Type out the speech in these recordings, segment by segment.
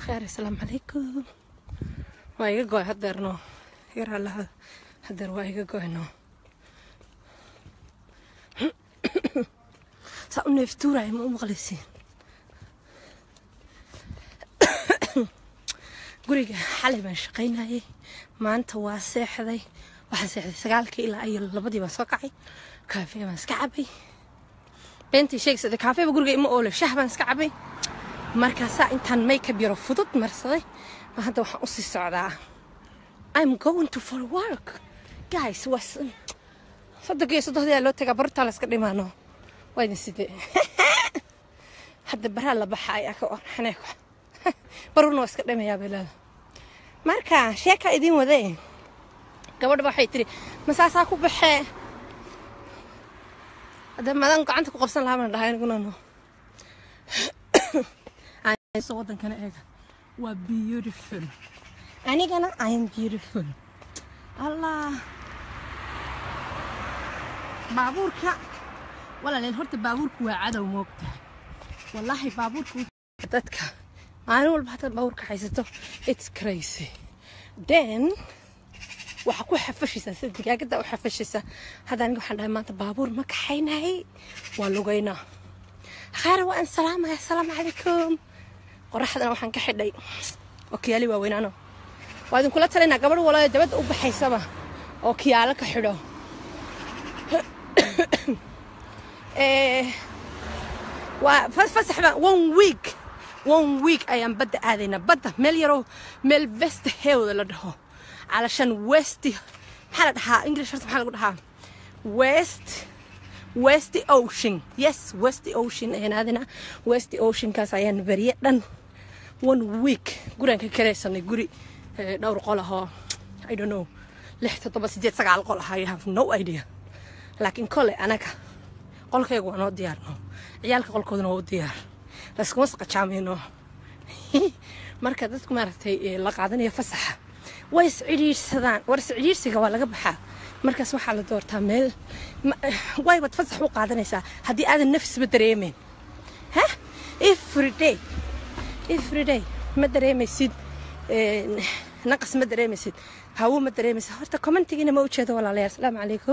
خير السلام عليكم waa iga goy hadeerno yar allaha hadeer waa iga goyno saa u neeftuuraya ma u maqlaysiin guriga xalay baan shaqaynayay maanta waa seexday waxaan seexday sagaalkii ilaa iyo labadii baan soo kacay kaafee baan iska cabay beentii sheegsada kaafeeba guriga ima oole shah baan iska cabay markaasaa intaan makeup yaro fudud marsaday ma hadda waxaan usii socdaa I'm going to for work guys was soddonka iyo soddoxdii loo tagaa bartaa la iska dhimaano waa idin sidee hadda baraa la baxa ayaa ka orxanay baruna waa iska dhimayaa beelada marka sheeka idin wadee gabadha waxay tiri masaasaa ku baxee hadda maadaan gacanta ku qabsan lahaa baan dhahay aniguna no so wadankana eega waa beautiful anigana i am beautiful allah baabuurka walaaleel horta baabuurku waa cadow moogta wallaahi baabuurku dadka maalin walba hadaad baabuurka haysato it's crazy then waxaa ku xafashaysaa sida digaagada u xafashaysaa hadda aniga waxaan dhahay maanta baabuur ma kaxaynayay waa lugaynaa khayr waan salaamaya asalaamu calaykum qoraxdana waxaan ka xidhay oo kiyaali waaweynaano waa idinkula talinaa gabadh walaa dabadda u baxaysaba oo kiyaalo ka xidho waa fasaxba one week one week ayaan badda aadaynaa badda meel yaroo meel west hewda la dhaho calashan west maxaa la dhahaa english horta maxaa lagu dhahaa west west ocean yes west ocean ayaan aadaynaa west oceankaas ayaan beriye dhan one week gurigaan ka karaysanay guri dhowr qol ahoo i don't know lix toddoba sideed sagaal qol ah i have no idea laakiin kole anaga qolkayga waa noo diyaarno ciyaalka qolkooduna waa u diyaar layskuma saqajaamayno marka dadku maaragtay la qaadanayo fasaxa way iscidhiirsadaan war iscidhiirsiga waa laga baxaa markaas waxaa la doortaa meel waybaad fasax u qaadanaysaa haddii aadan nafisba dareemeyn ha everyday everyday ma dareemaysid naqas ma dareemaysid hawo ma dareemaysid horta commentigiina ma ujeedo walaalayaal asalaamu calaykum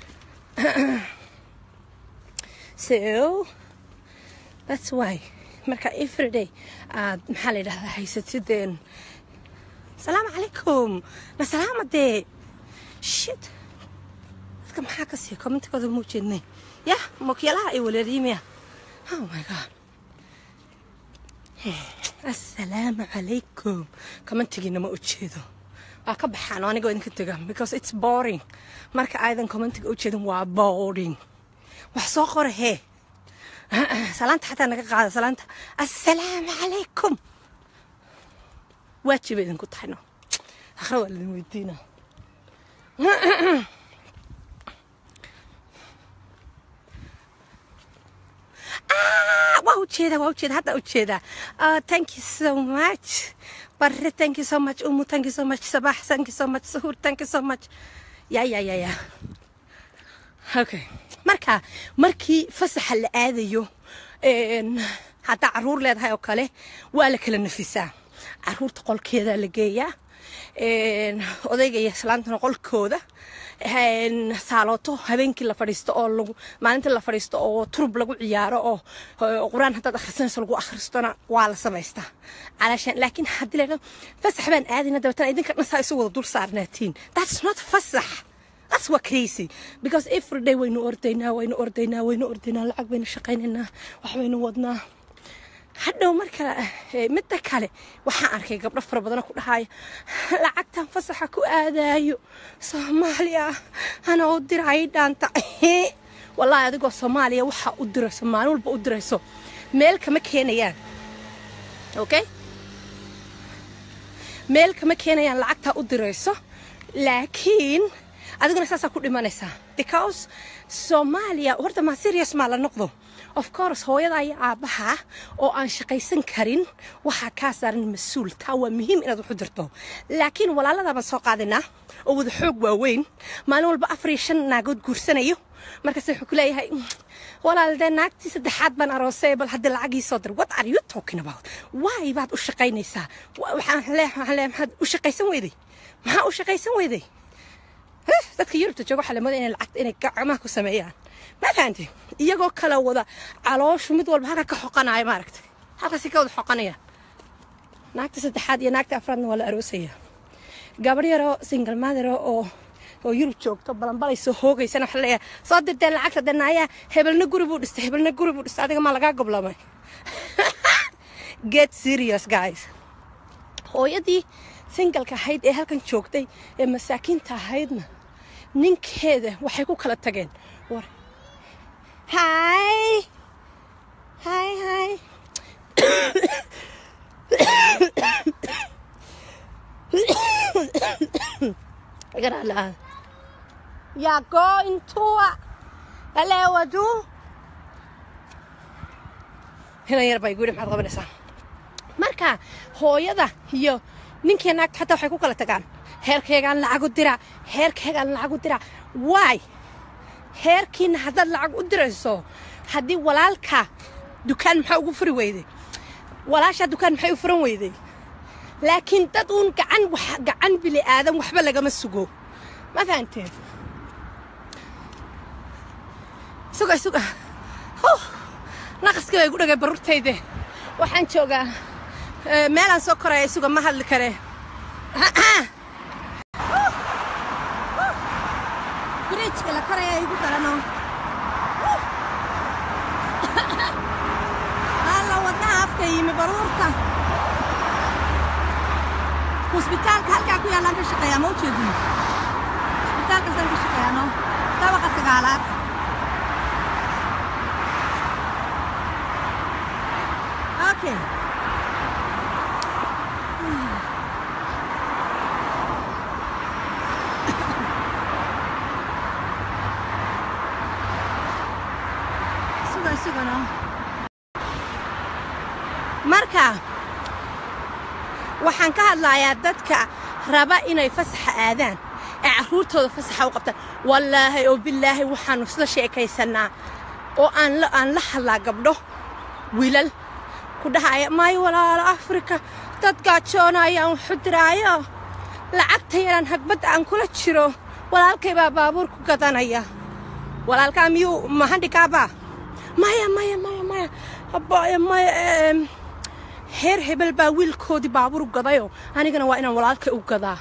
so that's why marka everyday aad maxaa la yidhahdaa haysatideen asalaamu calaykum na salaama dee shit dadka maxaa ka siiya commentigooda ma ujeednay yah mokyalaha ay waleeriimaya oh my god assalaamu calaykum commentigiina ma ujeedo waa ka baxaan oo anigoo idinka tega because it's boring marka aadan commentiga ujeedin waa boring wax soo qora hee salaanta xataa naga qaada salaanta assalaamu calaykum waajiba idinku tahayno akhra waa laidin weydiina waa ujeeda waa ujeeda hadda ujeeda thank you so much barre thank you so much umu thank you so much sabax thank you so much suhur thank you so much ya ya ya ya okay marka markii fasaxa la aadayo haddaa caruur leedahay oo kale waa la kala nafisaa caruurta qolkeeda la geeyaa odayga iyo islaantana qolkooda saalooto habeenkii la fadhiisto oo lagu maalintii la fadhiisto oo turub lagu ciyaaro oo qur-aan haddaad akhrisanayso lagu akhristona waa la samaystaa calaashaan laakiin haddii la yidhahdo fasax baan aadayna dabeetana idinka dhan saa isu wada dul saarnaatiin that's not fasax that's what crazy because every day waynu ordaynaa waynu ordaynaa waynu ordaynaa lacag baynu shaqaynaynaa wax baynu wadnaa hadhow marka midda kale waxaan arkay gabdho fara badana ku dhahaya lacagtan fasaxa ku aadaayo soomaaliya ana u diraay dhaanta wallaahi adigoo soomaaliya waxaa u dirayso maalin walba u dirayso meel kama keenayaan okay meel kama keenayaan lacagtaa u dirayso laakiin adiguna saasaa ku dhimanaysaa because soomaaliya horta maa serious maa la noqdo of course hooyada iyo aabbaha oo aan shaqaysan karin waxaa kaa saaran mas-uul taa waa muhiim inaad waxu dirto laakiin walaalada baan soo qaadinaa oo wada xoog waaweyn maalin walba afar iyo shan naagood guursanayo markaas wuxuu ku leeyahay walaal dee naagtii saddexaad baan aroosay bal haddii lacag ii soo dir what are you talking about why baad u shaqaynaysaa Wa- waxaan leeyahay waxaan leeyahay maxaad u shaqaysan weyday maxaa u shaqaysan weyday Huh, dadka yurubta jooga waxaa la moodaa inay lacagta inay gacmaha ku sameeyaan ma fahanti iyagoo kala wada calooshu mid walba halka ka xoqanaya maaragtay halkaasi ka wada xoqanaya naagta saddexaad iyo naagta afraadna waa la aroosaya gabadh yaroo single mother oo oo yurub joogto balanbalayso hoogaysana waxa leeyahay soo dirteen lacagta danaayaa hebelna guri buu dhistay hebelna guri buu dhistay adiga maa lagaa goblamay get serious guys hooyadii singalka ahayd ee halkan joogtay ee masaakiinta ahaydna ninkeeda waxay ku kala tageen war hi hi hi igana la you're going to hello wadu hinan yar baa igu yidhi maxaad qabanaysaa marka hooyada iyo ninkii naagta xataa waxay ku kala tagaan heerkaygaan lacag u diraa heerkaygaan lacag u diraa waay heerkiina haddaad lacag u dirayso haddii walaalka dukaan maxaa ugu furi weyday walaashaa dukaan maxay u furan weyday laakiin dad uun gacan wax- gacan bili aadan waxba lagama sugo ma fahanteen suga suga Huh. naqaskii baa igu dhagay barurtayde waxaan joogaa eh, meelaan soo koraya isuga ma hadli kare biriijka la koraya igu darano alla wadnaha afka yimi baruurta husbitaalka halkaa ku yaallaan ka shaqeeyaa ma ujeedin husbitaalkaasaan ka shaqeeyaa no dabaqa sagaalaad Okay. suga suga no marka waxaan ka hadlayaa dadka raba inay fasaxa aadaan ee carruurtooda fasaxa u qabtaan wallaahi oo bilaahi waxaanu sida sheekaysanaa oo aan la aan la hadlaa gabdho wiilal ku dhahaya maayo walaalo afrika dad gaajoonaya aan waxu diraayo lacagta yaraan hagbadda aan kula jiro walaalkay baa baabuur ku gadanaya walaalkaa miyuu mahandhikaabaa maya maya maya maya abaya maya em, heer hebel baa wiilkoodii baabuur u gadayo anigana waa inaan walaalkay u gadaa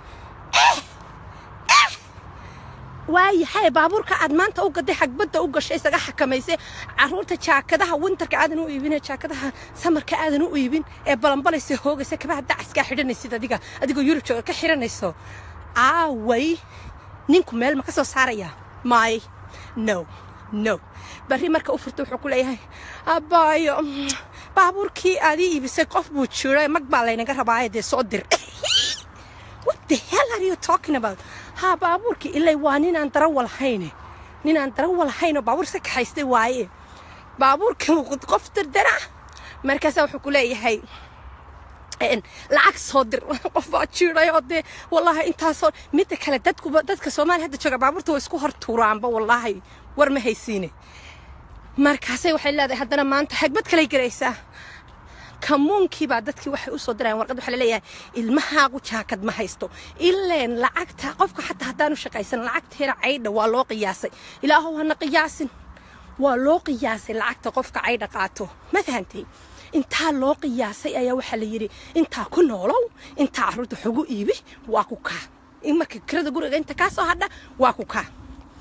waayahay baabuurka aad maanta u gaday xagbadda u gashay isaga xakamaysay caruurta jaakadaha winterka aadan u iibin ee jaakadaha samarka aadan u iibin ee balanbalaysa hoogaysa kabaha dacaskaa xidhanaysid adiga adigoo yurub jooga ka xidhanayso aaway ninku meel ma ka soo saaraya maay no no barri marka u furta wuxuu ku leeyahay abbaayo mm, baabuurkii aad ii iibisay qof buu jiro mag baa laynaga rabaaye dee soo dir what the hell are you talking about ha baabuurkii ilay waa ninaan darawal hayne ninaan darawal haynoo baabuur iska kaxaystay waaye baabuurkii wuu qof dirdira markaasaa wuxuu ku leeyahay een, lacag soo dir qof baa jiiday oo dee wallaahi intaasoo midda kale dadkuba dadka soomaaliya hadda jooga baabuurta way isku hor tuuraanba wallaahi war ma haysiine markaasay waxay leedahay haddana maanta xagbad kalay garaysaa kamuunkii baa dadkii waxay u soo dirayaan warqad waxaa laleeyahay ilmahaagu jaakad ma haysto ileen lacagta qofka xataa haddaanu shaqaysan lacagteena caydha waa loo qiyaasay ilaahow hana qiyaasin waa loo qiyaasay lacagta qofka caydha qaato ma fahantay intaa loo qiyaasay ayaa waxaa la yidhi intaa ku noolow intaa carruurta xogu iibi waa ku kaa in marka kirada guriga inta kaa soo hadha waa ku kaa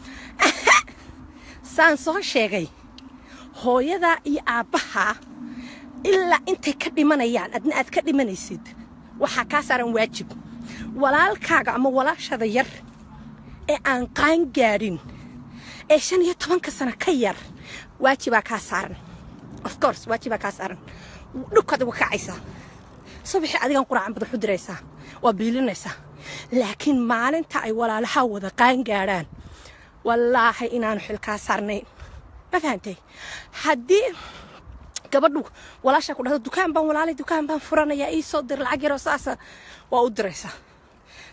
saan soo sheegay hooyada iyo aabbaha ilaa intay ka dhimanayaan adna aad ka dhimanaysid waxaa kaa saaran waajib walaalkaaga ama walaashada yar ee aan qaan gaadhin ee shan iyo tobanka sano ka yar waajibaa kaa saaran of course waajibaa kaa saaran dhubkaad uga kacaysaa subaxii adigan quraacan badax u diraysaa waa biilinaysaa laakiin maalinta ay walaalaha wada qaan gaadhaan wallaahi inaanu xilkaa saarnayn ma fahantay haddii gabadhu walaashaa ku dhahdo dukaan baan walaalay dukaan baan furanayaa ii soo dir lacag yaroo saasa waa u diraysaa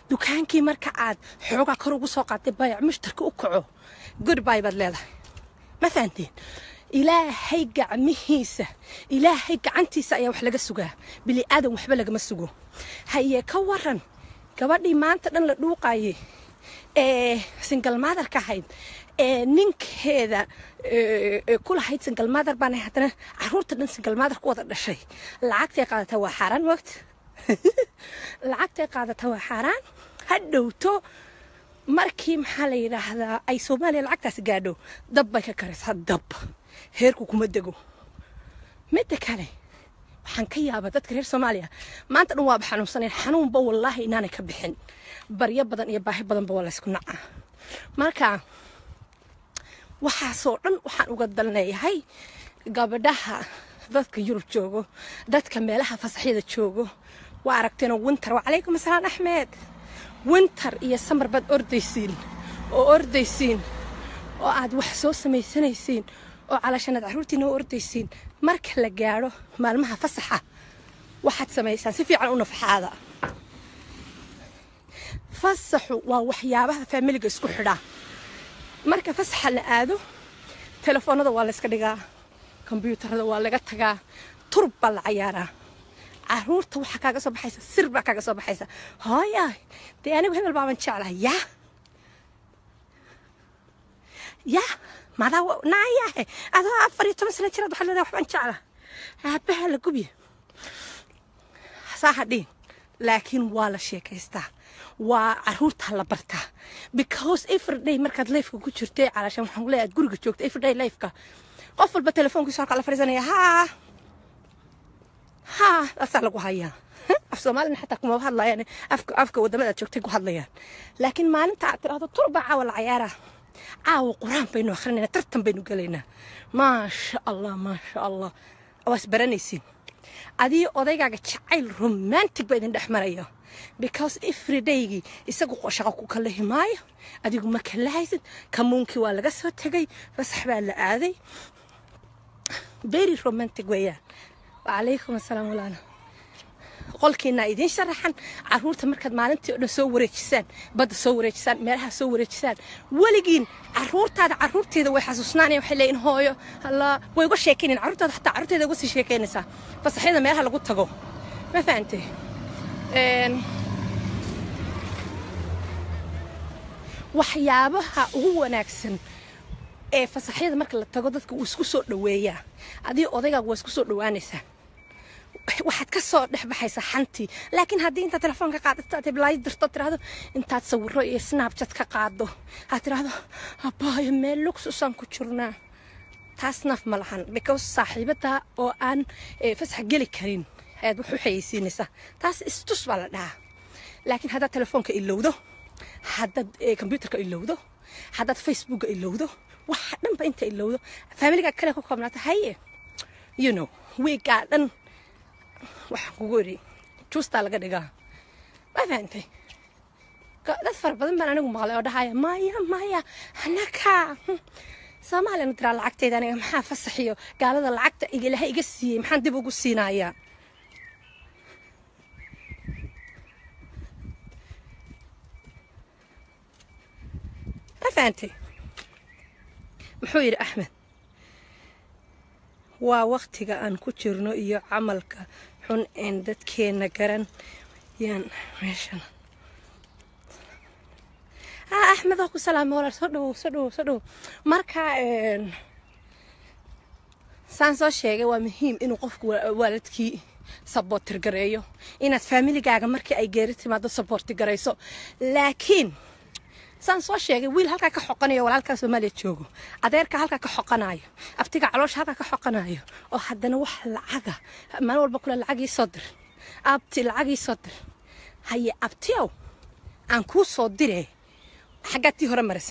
dukaankii marka aad xoogaa kor ugu soo qaatay bayac mushtarka u kaco goodbye baad leedahay ma fahanteen ilaahay gacmihiisa ilaahay gacantiisa ayaa wax laga sugaa bili aadan waxba lagama sugo haye ka waran gabadhii maanta dhan la dhuuqaye ee single motherka ahayd ee ninkeeda ku lahayd single mother baana haddana caruurta dhan single mother ku wada dhashay lacagtay qaadataa waa xaaraan moogta lacagtay qaadataa waa xaaraan ha dhowto markii maxaa la yidhaahdaa ay soomaaliya lacagtaasi gaadho dab bay ka karaysaa dab heerku kuma dego midda kale waxaan ka yaabaa dadka reer soomaaliya maanta dhan waaba xanuunsaneen xanuunba wallaahi inaanay ka bixin baryo badan iyo baahi badanba waa laysku nacaa marka waxaasoo dhan waxaan uga dalneeyahay gabadhaha dadka yurub joogo dadka meelaha fasaxyada joogo waa aragteenoo winter wacalaykum asalaam axmed winter iyo samar baad ordaysiin oo ordaysiin oo aad wax soo samaysanaysiin oo calaashanaad carruurtiina u ordaysiin marka la gaadho maalmaha fasaxa waxaad samaysaan si fiican u nafaxaada fasaxu waa waxyaabaha faamiliga isku xidhaa marka fasaxa la aado telefoonada waa layska dhigaa kombyuutarada waa laga tagaa turub baa la cayaaraa caruurta waxaa kaaga soo baxaysa sir baa kaaga soo baxaysa hooya dee anigu hebel baaban jeclahay yaa yaa madaa naayahe adoo afar iyo toban sana jiraad waxaad leedahay waxbaan jecla aabaha la gubye saa hadhiin laakiin waa la sheekaystaa waa caruurta la bartaa because everyday markaad lifeka ku jirtay calaashan waxaan leeyahay aad guriga joogto everyday lifeka qof walba telefoonkiisa halkaa la fadhiisanaya haa haa taasaa lagu hayaa af soomaalina xataa kuma hadlayaan afka afka wadamada aad joogtay ku hadlayaan laakiin maalinta aad tiraahdo turba caawa la cayaaraa caawa qur-aan baynu akhrinaynaa tartan baynu gelaynaa maasha allah maasha allah waa isbaranaysiin adii odaygaaga jacayl romantic ba idin dhex maraya because everydaygii isagu shaqo ku kalahi maayo adigu ma kalahaysid kamuunkii waa laga soo tegay fasax baa la aaday very romantic weeyaan wacalaykum asalaam walaala qolkiina idiin sharaxan caruurta markaad maalintii o dhan soo wareejisaan badda soo wareejisaan meelaha soo wareejisaan weligiin caruurtaada caruurteeda way xasuusnaanaya waxay leeyihin hooyo alla way uga sheekaynayan caruurtaada xataa caruurteeda uga sii sheekaynaysaa fasaxyada meelaha lagu tago ma fahantay waxyaabaha ugu wanaagsan ee fasaxyada marka la tago dadka wuu isku soo dhoweeyaa adii odaygaaga waa isku soo dhowaanaysaa waxaad ka soo dhex baxaysaa xantii laakiin haddii intaad telefoonka qaadato aad heblaayo dirto tiraahdo intaad sawiro iyo snapchat ka qaado aad tiraahdo abaayo meel luxusaan ku jirnaa taas naf ma lahan because saaxiibada oo aan fasax geli karin ayaad wax u xayeysiinaysaa taas istus baa la dhahaa laakiin haddaad telefoonka ilowdo haddaad kombyuutarka ilowdo haddaad facebooka ilowdo waxa dhanba inta ilowdo faamiliga kale ku koobnaata haye you know wiigaa dhan waxaan kugu idhi juustaa laga dhigaa ma fahantay dad fara badan baan anigu maqlay oo dhahaya maya maya anaka soomaaliyana tiraa lacagtayda aniga maxaa fasaxiyo gaalada lacagta ilahay iga siiyey maxaan dib ugu siinayaa ma fahantay muxuu yidhi axmed waa waktiga aan ku jirno iyo camalka xun een dadkeenna garan yaan meeshan ah axmed waa ku salaamay walaal soo dhowow soo dhowow soo dhowow marka saan soo sheegay waa muhiim inuu qofku waalidkii saboortir gareeyo inaad faamiligaaga markii ay geeri timaado saboorti garayso laakiin saan soo sheegay wiil halkaa ka xoqanayo walaalkaa soomaaliya joogo adeerka halkaa ka xoqanayo abtiga caloosha halkaa ka xoqanayo oo haddana wax lacaga maalin walba kule lacag ii soo dir abti lacag ii soo dir haye abtiyow aan kuu soo dire xaggaad tii hore marisa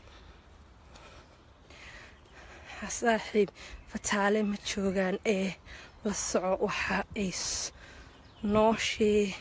saaxiib fataale ma joogaan ee la soco waxa ay noo shee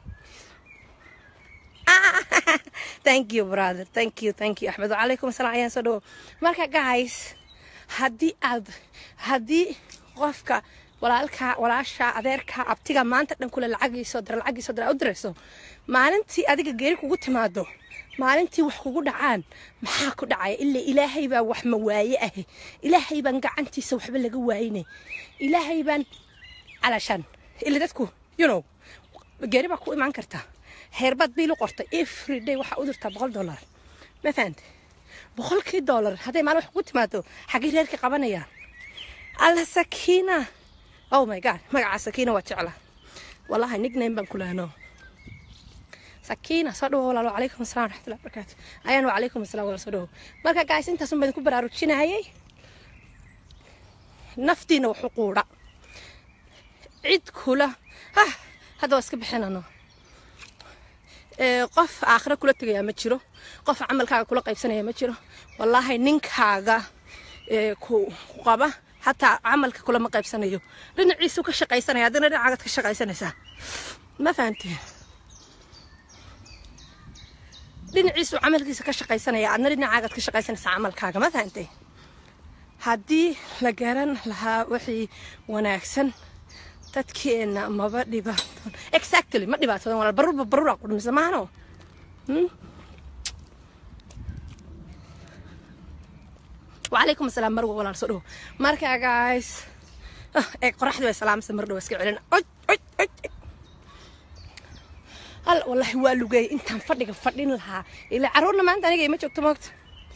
thank you brother thank you thank you axmed wacalaykum asalaam ayaan soo dhawo marka guys haddii aad haddii qofka walaalka walaasha adeerka abtiga maanta dhan kule lacagiisoo dira lacagiisoo dira u dirayso maalintii adiga geeri kugu timaado maalintii wax kugu dhacaan maxaa ku dhacaya ila ilaahay baa wax ma waaye ahe ilaahay baan gacantiisa waxba laga waayinay ilaahay baan calashan ila dadku you know geeri baa ku imaan karta heerbaad biilu qortay every day waxaa u dirtaa boqol dollar ma fahante boqolkii dollar hadday maalin wax kugu timaado xaggii reerka qabanayaan alla sakiina oh my god magaca sakiina waa jecla wallahi nickname baan kulaano sakiina soo dhawo walaalo calaykum asalaam waraxmatullahi wabarakaatu ayaan wacalaykum asalaam walaal soo dhawo marka gaas intaasun baan idinku baraarujinayay naftiina waxu quudha cid kula ah hadda waa iska bixinano qof aakhira kula tegayaa ma jiro qof camalkaaga kula qaybsanaya ma jiro wallaahi ninkaaga ku qaba hataa camalka kulama qaybsanayo dhinaciisu ka shaqaysanaya haddana dhinacaagaad ka shaqaysanaysaa ma fahanteen dhinaciisu camalkiisa ka shaqaysanaya adna dhinacaagaad ka shaqaysanaysaa camalkaaga ma fahantay haddii la garan lahaa wixii wanaagsan dadkeena maba dhibaaton exactly ma dhibaatodan walaal barurba baruraa qudhmisa maahano وعليكم السلام مروه ولا رسوله مركا جايز ايه قرحت بس سلام سمر دو اسكي علينا اج اج اج هلا والله waa lugay intaan fadhiga fadhin lahaa ila caruurna maanta aniga ima joogto moogta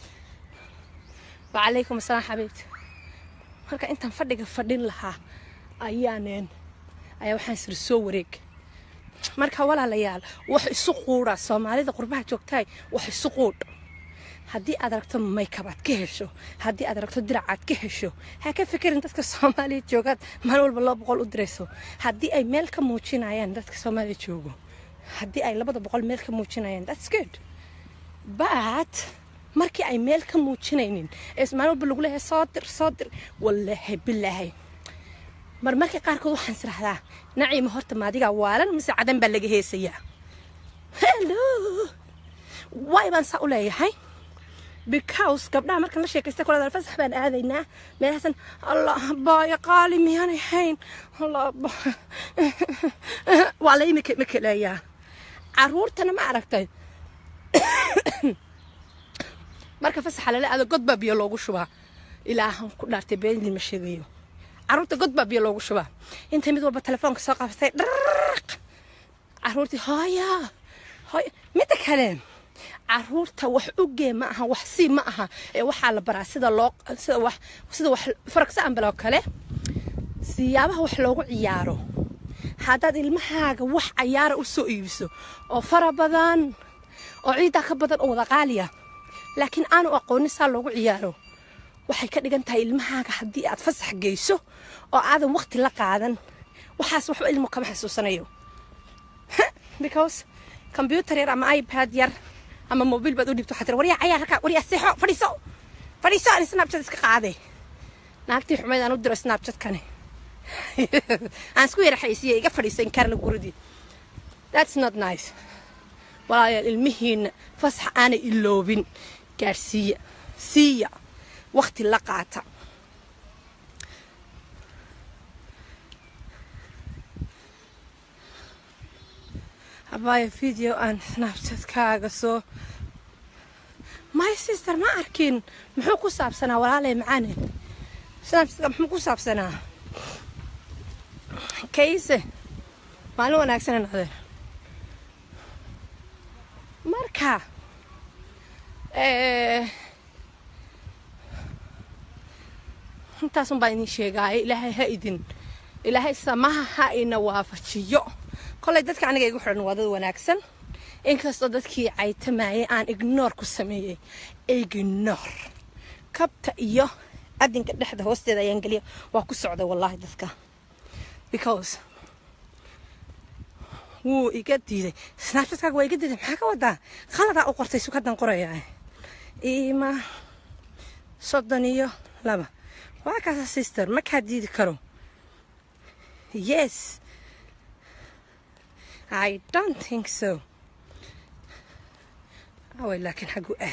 وعليكم السلام حبيبتي marka intaan fadhiga fadhin lahaa ayaaneen ayaa waxaan sir soo wareeg marka walaalayaal wax isu quudha soomaalida qurbaha joogtahay wax isu quudh haddii aad aragto maykab aad ka hesho haddii aad aragto dirac aad ka hesho ha ka fikirin dadka soomaaliya joogaad maalin walba laba boqol u dirayso haddii ay meel ka muujinayaan dadka soomaaliya joogo haddii ay labada boqol meel ka muujinayaan that's good but markii ay meel ka muujinaynin ee maalin walba lagu leeyahay soo dir soo dir wallaahi bilaahi mar markii qaarkood waxaan israhdaa naciima horta maadigaa waalan mise cadan baa laga heesayaa hello waay baan saa u leeyahay because gabdhaha markaan la sheekaysta kulada fasax baan aadaynaa meelahaasan allah baaya qaali miyaan ahayn allah waa la imika makeleeyaa caruurtana ma aragtay marka fasaxa lala aado god baa biyo loogu shubaa ilaahan ku dhaartay beendiin ma sheegayo caruurta god baa biyo loogu shubaa intay mid walba telefoonka soo qabsatay dhaq caruurtii hooya hooya midda kale caruurta wax ugee ma aha wax sii ma aha ee waxaa la baraa sida loo sida wax sida wax for example oo kale siyaabaha wax loogu ciyaaro haddaad ilmahaaga wax cayaara u soo iibiso oo fara badan oo ciidaa ka badan oo wada qaaliya laakiin aanu aqoonin saa loogu ciyaaro waxay ka dhigan tahay ilmahaaga haddii aad fasax geyso oo aadan waqti la qaadan waxaas waxba ilmu kama xasuusanayo because combyutar yar ama ipad yar ama mobiil baad u dhibto waxaa tira waryaa cayaar halkaa waryaa seexo fadhiiso fadhiiso ani snapchat iska qaaday naagtii xumayd aan u diro snapchatkani aan isku yara xaysiiya iga fadhiisa inkaarna guridii that's not nice walaayaal ilmihiina fasax aanay iloobin gaadhsiiya siiya waqti la qaata abaya video aan snapchatkaaga soo my sister ma arkin muxuu ku saabsanaa walaalay macaane snapchatka muxuu ku saabsanaa kayse maalin wanaagsanan adeer marka intaasun baa idin sheegaaya ilaahay ha idin ilaahay samaha ha ina waafajiyo kolay dadka aniga igu xidhan waa dad wanaagsan inkastoo dadkii caytamayay aan ignoor ku sameeyey ignoor kabta iyo adinka dhexda hoosteeda ayaan geliya waa ku socday wallaahi dadka because wuu iga diiday snapchatkaaga waa iga diiday maxaa ka wadaa khaladaa u qortay sukadan qoraya ima soddon iyo laba waa kaasa sister ma kaa diidi karo yes I don't think so. away laakiin xaggu ah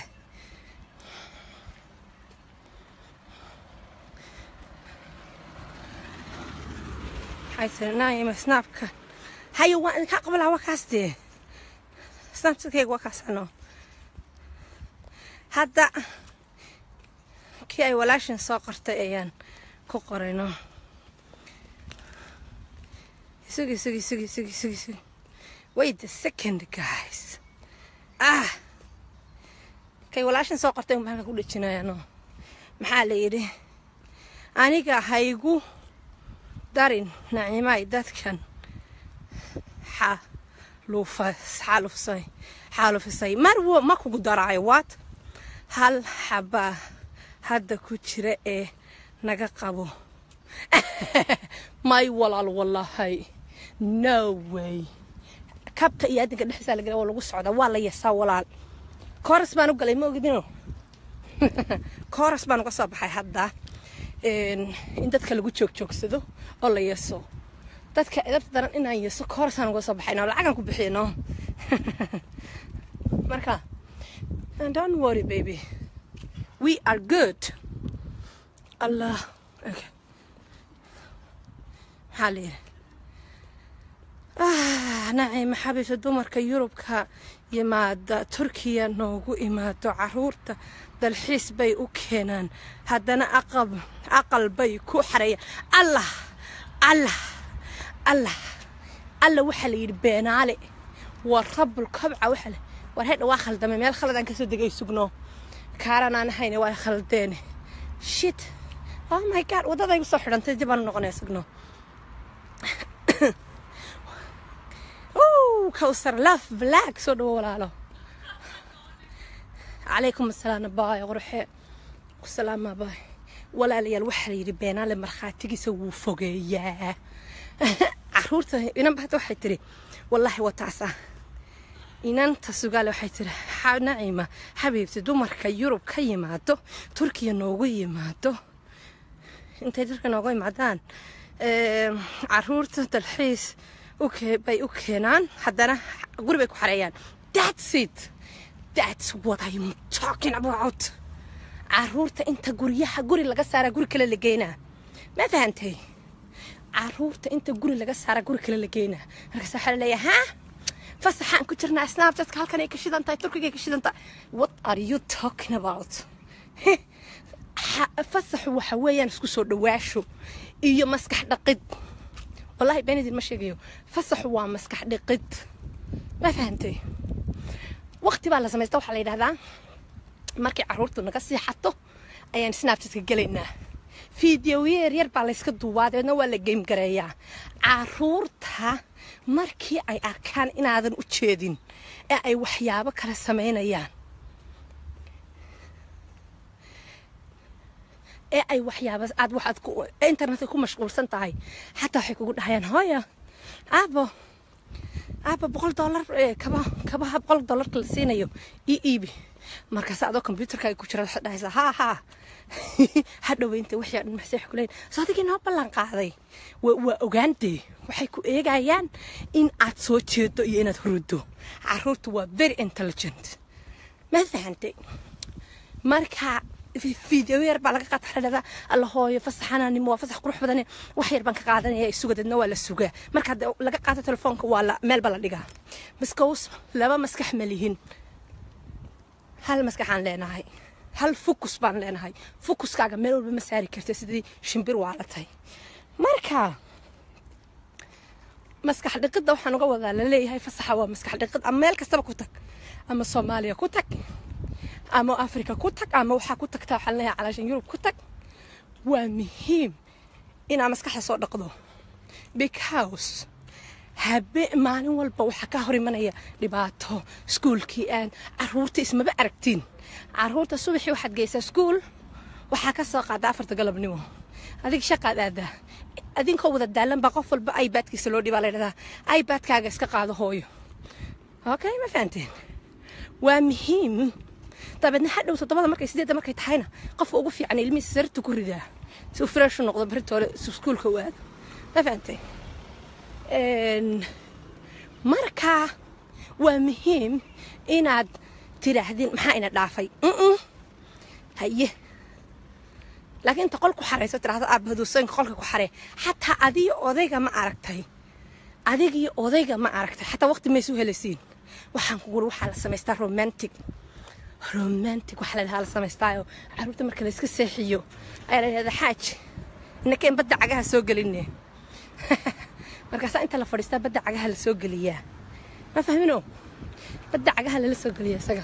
waxay tiri naayima snaabka hayo waan idinkaa qabalaa waa kaas dee snaabchatkayga waa kaas ano hadda kii ay walaashin soo qortay ayaan ku qorayno sugi sugi sugi sugi sugi sugi wait a second guys ah kay walaashin soo qortay unbaan halka ku dhejinayaano maxaa la yidhi aniga haygu darin nacimaay dadkan xaalufisay xaalufisay mar ma kugu daraayo waad hal xabaa hadda ku jira ee naga qabo may walaal wallahay no way kabta iyo adinka dhexdiisa la gala waa lagu socdaa waa la yasaa walaal kooras baan u galay ma ogidino kooras baan uga soo baxay hadda in dadka lagu joogjoogsado oo la yeso dadka edabta daran inaan yeso koorasaan uga soo baxayno lacagaan ku bixiyno marka don't worry baby we are good allah okay maxaa la yidhi nacima xabiibta dumarka yurubka yimaada turkiya noogu imaado caruurta dalxiis bay u keenaan haddana aqal bay ku xareeyaan allah allah allah alla waxaa la yidhi beenaale waa rabul kabca waxa le war hedha waa khaldamay meel khaladaan kasoo degay sugno kaaran aan ahayne waa khaldeene shit oh my god waddaday usoo xidhantay dib aan noqonaya sugno kawsar laf black soo dhawo walaalo calaykum asalaam abaay qorxe kusalaama abaay walaalayaal waxaa la yidhi beenaale markhaatigiisa wuu fogeeyaa caruurta inanba hata waxay tiri wallaahi waa taasa inanta sugaale waxay tiri nacima xabiibti dumarka yurub ka yimaado turkiya noogu yimaado intay dadka noogu yimaadaan caruurta dalxiis bay u keenaan haddana guri bay ku xareeyaan that's it that's what I'm talking about caruurta inta guryaha guri laga saaraa guri kale la geynaa ma fahantay caruurta inta guri laga saaraa guri kale la geynaa markaas waxaa la leeyahay ha fasaxaan ku jirnaa snapchatka halkan ay ka shidan tahay turkiga ay ka shidan tahay what are you talking about fasaxu waxa weeyaan isku soo dhawaasho iyo maskax dhaqid wallahi beenidin ma sheegayo fasaxu waa maskax dhiqid ma fahantay waqti baa la samaysta waxaa la yidhahdaa markay caruurtu naga siixato ayaan snapchatka gelaynaa fideoye yaryar baa layska duubaa dabeedna waa la geymgareeyaa caruurta markii ay arkaan inaadan u jeedin ee ay waxyaabo kale samaynayaan ee ay waxyaaba aad waxaad internetka ku mashquulsan tahay xataa waxay kugu dhahayaan hooya aabo aaba boqol dollar kaba kabaha boqol dollarka la siinayo ii iibi markaas adoo combyuutarka ay ku jira waxaad dhahaysaa haa haa hadhoweynta wixii dhan maxsay wax kuleeyin soo adigii noo ballan qaaday waa ogaantee waxay ku eegayaan in aad soo jeedo iyo inaad huruddo caruurtu waa very intelligent ma fahantay marka فيديو ير بقى لقى قطع الله هو فصح أنا نمو فصح قروح بدني وحير بنك قاعدة يا سوق دنا ولا سوق مركز لقى قاعدة تلفونك ولا مال بلا دقة بس كوس لما مسكح مليهن هل مسكح عن لنا هاي هل فوكس بان لنا هاي فوكس كاجا ميل بمساري كرت سيدي شمبير وعلتها مركا مسكح دقة waxaan uga wadaa la leeyahay fasaxa waa maskax dhiqid ama meel kastaba ku tag ama Soomaaliya ku tag ama africa ku tag ama waxaa ku tagtaa waxaan leeyahay calaashan yurub ku tag waa muhiim inaa maskaxda soo dhaqdo because habe maalin walba waxaa ka hor imanaya dhibaato iskuulkii aan caruurta ismaba aragtiin caruurta subaxii waxaad geysaa iskuul waxaa ka soo qaada afarta galabnimo adig shaqaad aadaa adinkoo wada daalan baa qof walba ibadkiisa loo dhibaa laydhahdaa ibadkaaga iska qaado hooyo okay ma fahanteen waa muhiim dabeedna hadhow toddobada markay sideedda markay tahayna qofka ugu fiican ilmihiisa sarta ku ridaa si uu fresh u noqdo baritoole iskuulka u aado ma fahantay marka waa muhiim inaad tidhaahdin maxaa ina dhaafay haye laakiin inta qolku xarayso tidhahdo aabahadusooyinka qolka ku xaree xataa adiyo odayga ma aragtay adigiyo odayga ma aragtay xataa waqti maysu helasiin waxaan kuguli waxaa la samaystaa romantic romantic waxa la dhahaa la samaystaayo caruurta marka la iska seexiyo ayaa la dhahdaa xaaj innakeen badda cagaha soo gelinne markaasaa inta la fadhiistaa badda cagaha la soo geliyaa ma fahmino badda cagaha lala soo geliya isaga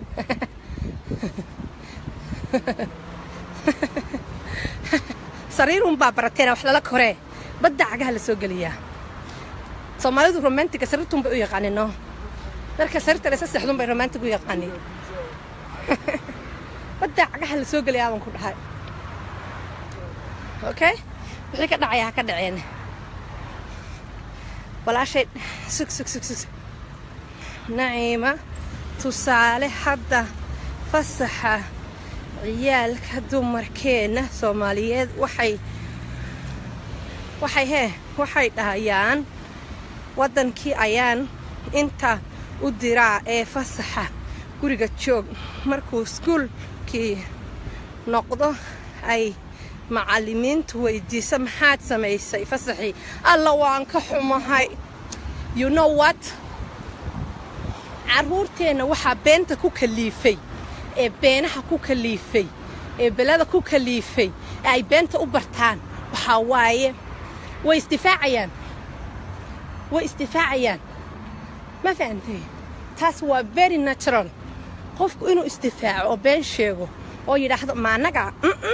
sariirun baa barateena wax lala koree badda cagaha la soo geliyaa soomaalidu romantiga sariirtun bay u yaqaanin no marka sariirta la isa seexdun bay romantig u yaqaanin badda cagaha la soo geliyaa baan ku dhahay okay wixii ka dhacaya ha ka dhaceen walaashay sug sug sug sug naciima tusaale hadda fasaxa ciyaalka dumarkeenna soomaaliyeed waxay waxay hee waxay dhahayaan waddankii ayaan inta u diraa ee fasaxa guriga joog markuu iskuulkii noqdo ay macallimiintu weydiisa maxaad samaysay fasaxii alla waan ka xumahay you know what carruurteenna waxaa beenta ku kaliifay ee beenaha ku kaliifay ee belada ku kaliifay ee ay beenta u bartaan waxaa waaye way isdifaacayaan way isdifaacayaan ma fahantay taas waa very natural qofku inuu isdifaaco oo been sheego oo yidhaahdo maanaga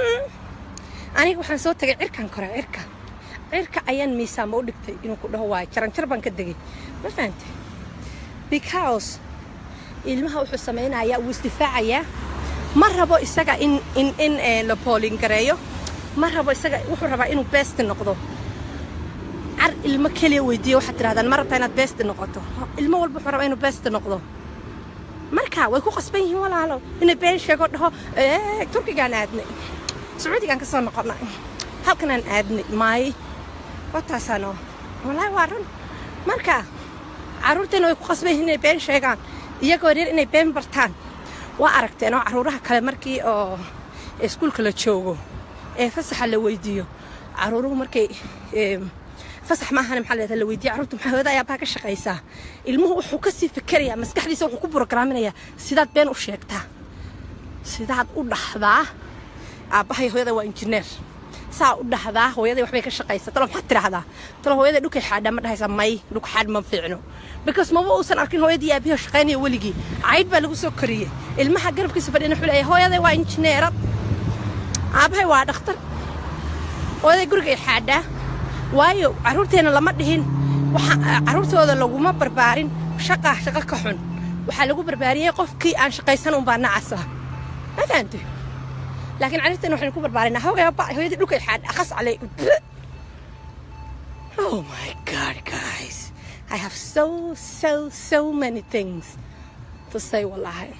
aniga waxaan soo tagay cirkan koraa cirka cirka ayaan miisaama u dhigtay inuu ku dhaho waayo jaranjar baan ka degay ma fahantay because ilmaha wuxuu samaynayaa wuu isdifaacayaa ma rabo isaga in in in la boolingareeyo ma rabo isaga wuxuu rabaa inuu best noqdo car ilmo keliya weydiiya waxaad tirahdaan ma rabtaa inaad best noqoto ilmo walba wuxuu rabaa inuu best noqdo marka way ku qasban yihiin walaalo inay been sheego dhaho turkigaan aadnay sacuudigaan ka soo noqonnay halkanaan aadnay maay wataasaano walaahi waa run marka carruurteena way ku qasban yihiin inay been sheegaan iyagoo reer inay been bartaan waa aragteen oo carruuraha kale markii oo iskuulka la joogo ee fasaxa la weydiiyo carruuruhu markay fasax maahan maxaa leedahay la weydiiya carruurta maxaa hooyada ayaabaha ka shaqaysaa ilmuhu wuxuu ka sii fikerayaa maskaxdiisa wuxuu ku burograaminayaa sidaad been u sheegtaa sidaad u dhahdaa aabbahay hooyada waa injineer saa u dhahdaa hooyaday waxbay ka shaqaysaa talo maxaad tidhaahdaa talo hooyaday dhukay xaadhaa ma dhahaysaa may dhuk xaadh ma fiicno because maba uusan arkin hooyadii aabihi shaqaynaya weligii caydh baa lagu soo koriyey ilmaha garabkiisa fadhiyana wuxuu leeyahay hooyaday waa injineerad aabbahay waa dhakhtar hooyaday gurigay xaadhaa waayo carruurteenna lama dhihin carruurtooda laguma barbaarin shaqaa shaqo ka xun waxaa lagu barbaariyey qofkii aan shaqaysan unbaa nacasa ma fahantay laakiin carruurteena waxaynu ku barbaarinaa hogaba hooyadii dhulkay xaadh akhas calay oh my god guys I have so so so many things to say wallahi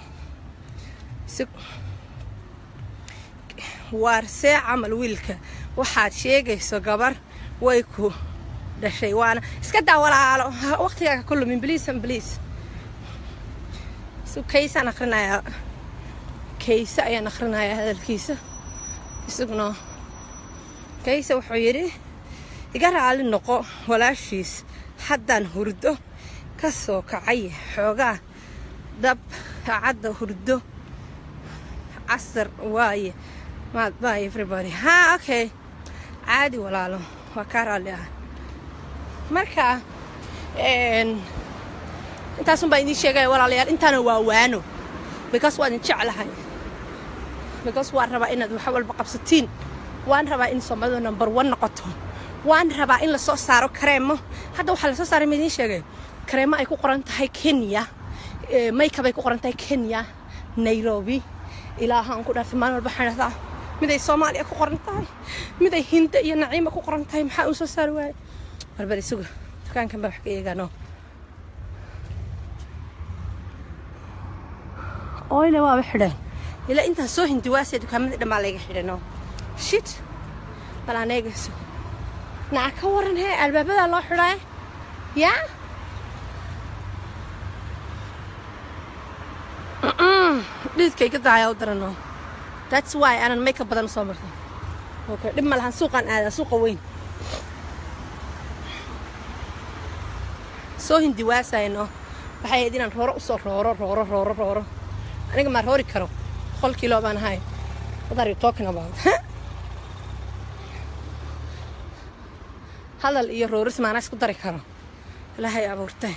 waarsee camal wiilka waxaad sheegayso gabar way ku dhashay waana iska daa walaalo waqtigaaga ku lumin bliis an bliis su kaysaan akrinayaa kayse ayaan akrinayaa hadalkiisa isaguna kayse wuxuu yidhi iga raali noqo walaashiis haddaan hurdo ka soo kacay xoogaa dab cadda hurdo casar waaye maad bye everybody ha okay caadi walaalo waa kaa raalli ah marka intaasun baan idiin sheegaya walaalayaal intaana waa waano because waan idin jeclahay because waan rabaa inaad wax walba qabsatiin waan rabaa in soomaalidu number one noqoto waan rabaa in lasoo saaro kareemo hadda waxaa lasoo saaray ma idiin sheegay kareemo ay ku qoran tahay kenya maykab ay ku qoran tahay kenya nairobi ilaahaan ku dhaartay maalin walba waxaan dhahdaa miday soomaaliya ku qoran tahay miday hinda iyo naciima ku qoran tahay maxaa uu soo saari waaye barbar isugu dukaankan baa wax ka eegaano oyle waaba xidheen ilaa intaan soo hindi waasee dukaamadii dhammaa layga xidhano shit bal aan eegayso naca ka waran hee albaabadaa loo xidhaa yaa dhididkay ka daaya u darano that's why aanan make up badan soo martay okay dhib ma lahan suuqaan aadaa suuqa weyn soo hindi waasayno waxay ahayd inaan rooro usoo rooro rooro rooro rooro aniga maar roori karo boqol kilo baan ahay what are you talking about hadal iyo rooris maana isku dari karo ilaahay abuurtay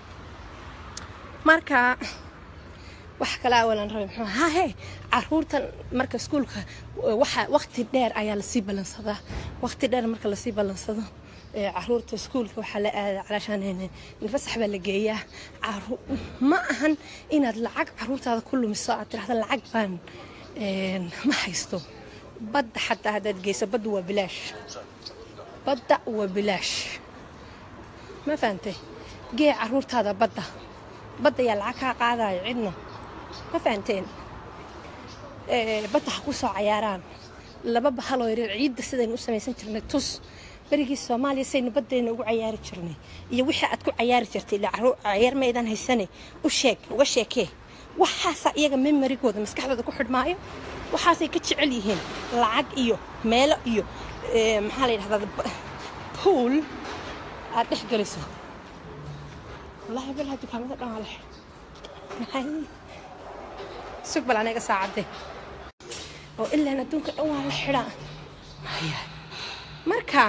marka wax kale awalan rabay muxuu ahaa he caruurtan marka iskuulka waxa waqti dheer ayaa lasii ballansadaa waqti dheer marka lasii ballansado ee caruurta iskuulka waxaa la aada calaashaan fasax baa la geeyaa caru ma ahan inaad lacag caruurtaada ku lumiso aad tirahda lacag baan ma haysto badda xataa haddaad geyso badda waa bilaash badda waa bilaash ma fahantay gee caruurtaada badda badda yaa lacag kaa qaadayo cidna ma fahanteen badda ha ku soo cayaaraan laba bahaloo yareer ciidda sidaynu u samaysan jirnay tus berigii soomaaliya saynu baddayna ugu cayaari jirnay iyo wixii aad ku cayaari jirtay ila cayaar maydaan haysane u sheeg uga sheekee waxaasaa iyaga memarigooda maskaxdooda ku xidhmaayo waxaasay ka jecel yihiin lacag iyo meelo iyo maxaa la yidhahdaa pool aad dhex geliso wallahi balaha dukaamada dhan waa la maxay sug bal aniga saacadde oo ilaan adduunka dhan waa la xidhaa maya marka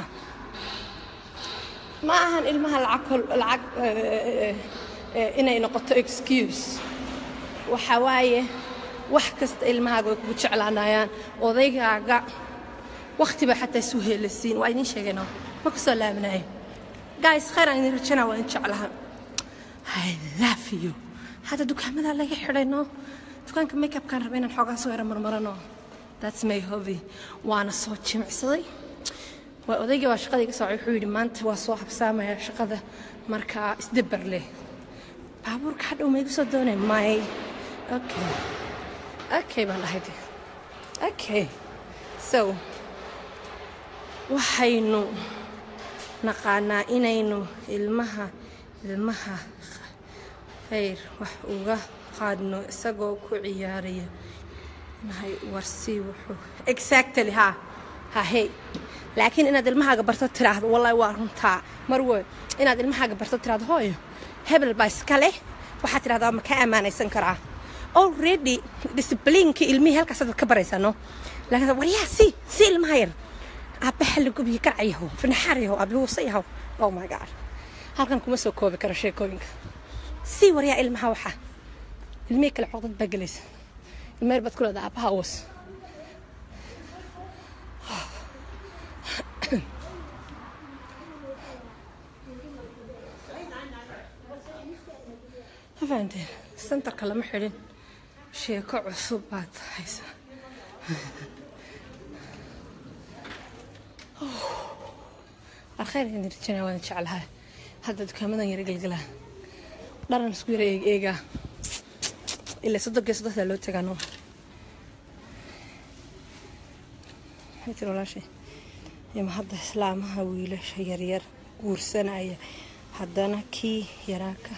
ma ahan ilmaha lacag lacag inay noqoto excuse waxa waaye wax kasta ilmahaaga way kugu jeclaanayaan odaygaaga waqti baa xataa isu heelasiin waa idiin sheegayno ma ku soo laabanayo guys khayr aan idin rajanaa waa idin jeclaha I love you hadda dukaamada laga xidhayno dukaanka makeupkaan raba inaan xoogaa soo yara marmarano that's my hobby waana soo jimicsaday waa odaygii waa shaqadii ka socay wuxuu yidhi maanta waa soo habsaamaya shaqada markaa isdabar leh baabuurka hadhow ma igu soo doonay may okay okay baan dhahay okay so waxaynu naqaanaa inaynu ilmaha ilmaha khayr wax uga qaadno isagoo ku ciyaaraya nahay warsii wuxuu exactly ha ha hey laakiin inaad ilmahaaga barto tiraahdo wallahi waa runtaa marwe inaad ilmahaaga barto tiraahdo hooyo hebel baa iska leh waxaad tirahdaa ma ka ammaanaysan karaa already discipliinka ilmihii halkaas dad ka baraysano laakiin waryaa si si ilmaha yar aabbaha la gubiye karcayahow finaxaarayahow aabihuusayahow oh my god halkan kuma soo koobi karo sheekooyinka si waryaa ilmaha waxa ilmihii kale coqdad baa gelaysa ilmeer baad ku leedaa aabbaha uwas ma fahanteen sentarka lama xidhin sheeko cusub baad haysaa alkhayr idin rajana waan jeclahay hadda dukaamadan yara gelgelaa dharan isku yara eeg eegaa ilaa soddon gee soddontaa loo tagaano tir walaashay ima hadda islaamaha wiilasha yaryar guursanaya haddana kii yaraaka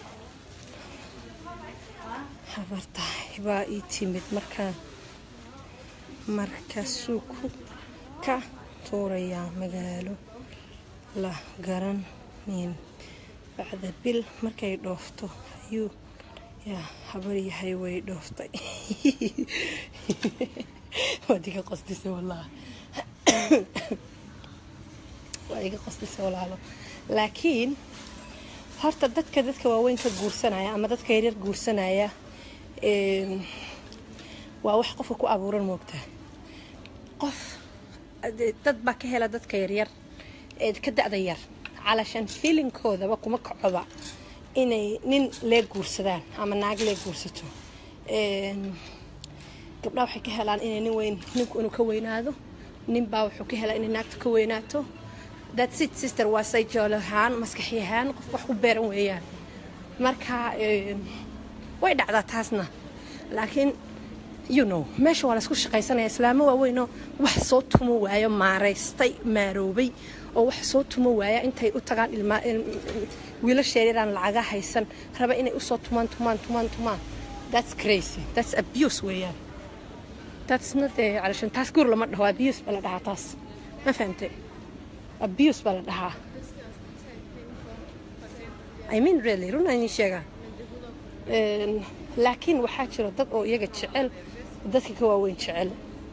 habartahay baa ii timid markaa markaasuu ku ka tuurayaa magaalo la garanin bacda bil markay dhoofto ayuu yaa habar yahay way dhooftay waad iga qosdisay wallah waad iga qosdisay walaalo laakiin horta dadka dadka waaweyn ka guursanaya ama dadka yaryar guursanaya waa wax qofka ku abuuran moogtaa qof dad baa ka hela dadka yaryar ee ka da-da yar calashan fiilinkoodaba kuma kacoba inay nin lee guursadaan ama naag lee guursato gabdhaha waxay ka helaan inay nin weyn ninku inuu ka weynaado ninbaa wuxuu ka helaa inay naagta ka weynaato that's it sister waa sayjool ahaan maskaxi ahaan qofka wax ku beeran weeyaan marka way dhacdaa taasna laakiin you know meesha waa laysku shaqaysanaya islaamo waaweynoo wax soo tumo waayo maaraystay maaroobay oo wax soo tumo waaya intay u tagaan wiilasheeriraan lacaga haysan raba inay usoo tumaan tumaan tumaan tumaan that's crazy that's abuse weeyaan that's not calashan taas guur lama dhaho abuse baa la dhahaa taas ma fahamtay abuse baa la dhahaa I mean really run aan sheegaa laakiin waxaa jiro dad oo iyaga jecel dadka ka waaweyn jecel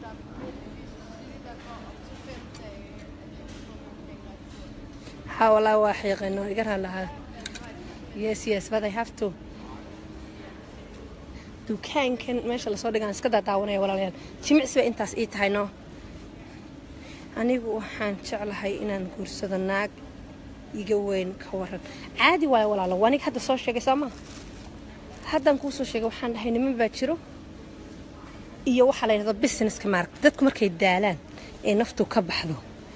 ها والله واحيق انه يقرا لها يس يس but I have to dukaankan meesha lasoo dhigaan iska daadaawanaya walaalayaal jimicsi bay intaas ii tahay no anigu waxaan jeclahay inaan guursado naag iga weyn ka waran caadi waayo walaalo wanig hadda soo sheegay soo maa haddaan kuu soo sheegay waxaan dhahay niman baa jiro iyo waxaa la yidhahda businesska maarag dadku markay daalaan ee naftu ka baxdo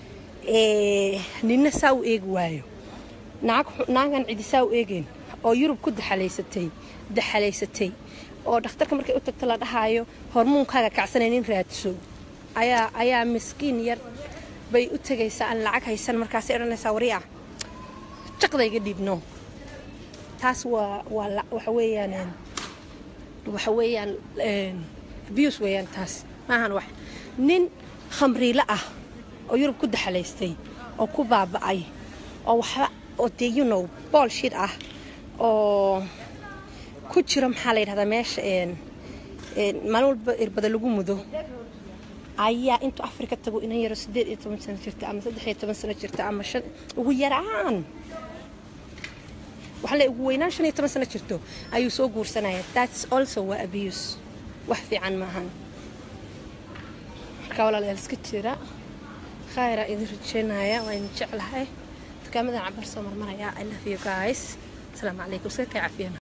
nina saa u eegi waayo naagan cidi saa u eegeyn oo yurub ku daxalaysatay daxalaysatay oo dhakhtarka markay u tagto la dhahaayo hormuunkaaga kacsanay nin raadso ayaa ayaa miskiin yar bay u tegaysaa aan lacag haysan markaasay odhanaysaa wari ah jaqdayga dhiibno taas waa waa waxa weeyaan waxa weeyaan abuse weeyaan taas maahan wax nin khamriile ah oo yurub ku daxalaystay oo ku baaba'ay oo waxba oo dee you know boolshid ah oo ku jiro maxaa la yidhahdaa meesha maalin walba irbada lagu mudo ayaa intuu afrika tago inan yaro siddeed iyo toban sano jirta ama saddex iyo toban sano jirta ama shan ugu yaraan waxaa le ugu weynaan shan iyo toban sano jirto ayuu soo guursanaya that's also waa abuse wax fiican maahan marka walaalayaal iska jira khayra idin rajeynaya waa idin jeclahay dukaamadan cabar soo marmaraya i love you guys asalaamu calaykum iska kay cafiyana